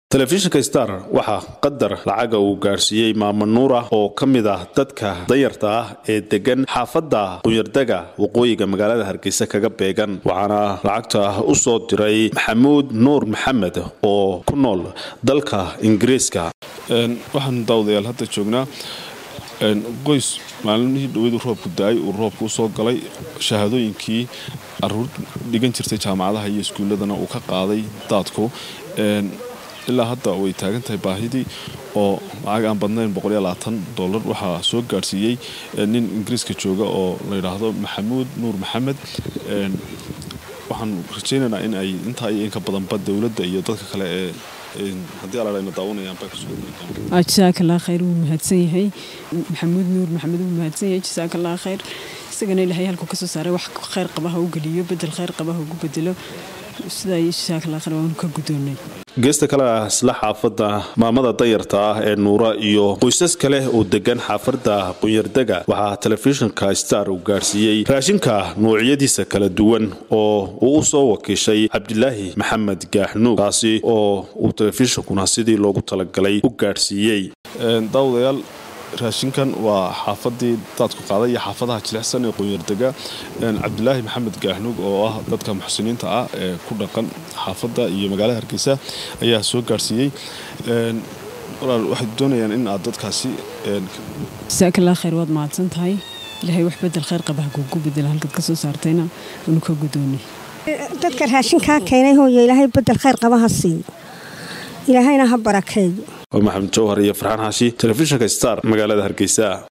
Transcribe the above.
telefishinka star waxaa qadar lacaga uu gaadhsiiyey maamo nuura oo ka mid ah dadka danyarta ah ee degan xaafadda qunyardega waqooyiga magaalada hargeysa kaga beegan waxaana lacagta u soo diray maxamuud nuur maxamed oo ku nool dalka ingiriiska waxaan daawadayaal hadda joognaa qoys maalimihii dhaweydu roobku da-ay uu roobku usoo galay shahaadooyinkii aruur dhigan jirtay jaamacadaha iyo iskuulladana uu ka qaaday daadku ilaa hadda way taagan tahay baahidii oo lacag aan badnayn dolar waxaa soo gaadhsiiyey nin ingiriiska jooga oo la yidhaahdo maxamuud nuur maxamed waxaan rajaynaynaa in ay intaa iyo inka badanba dowladda iyo dadka kale ee haddii aladhayna daawanayaanba jasaakallah khayr wuu mahadsan yahay maxamuud nuur maxamed wuu mahadsan yahay jasaakallah khayr isagana ilaahay halkuu kasoo saaray wax khayr qabaha u geliyo bedel khayr qabaha ugu bedelo sidaa jasaakallah khayr waanu ka gudoonnay geesta kale ah isla xaafadda maamada danyarta ah ee nuura iyo qoysas kale oo degan xaafadda qunyardega waxaa telefishinka star uu gaadhsiiyey raashinka nuucyadiisa kala duwan oo uu u soo wakiishay cabdilaahi maxamed gaaxnuug kaasi oo uu telefishinkuna sidii loogu talagalay u gaadhsiiyey daawadayaal raashinkan waa xaafadii daadku qaaday iyo xaafadaha jilicsan ee qunyardega cabdilaahi maxamed gaaxnuug oo ah dadka muxsiniinta ah ee ku dhaqan xaafadda iyo magaalada hargeysa ayaa soo gaadhsiiyey walaal waxay doonayaan in aad dadkaasi jasaakallah khayr waad mahadsan tahay ilaahay wax bedel khayr qabaha kugu bedela halkaad ka soo saartayna anu ka gudoonay dadka raashinkaa keenay hooyo ilaahay bedel khayr qabaha siiyo ilaahayna ha barakeeyo maxamed jawhar iyo farxaan xaashi telefishinka star magaalada hargeysa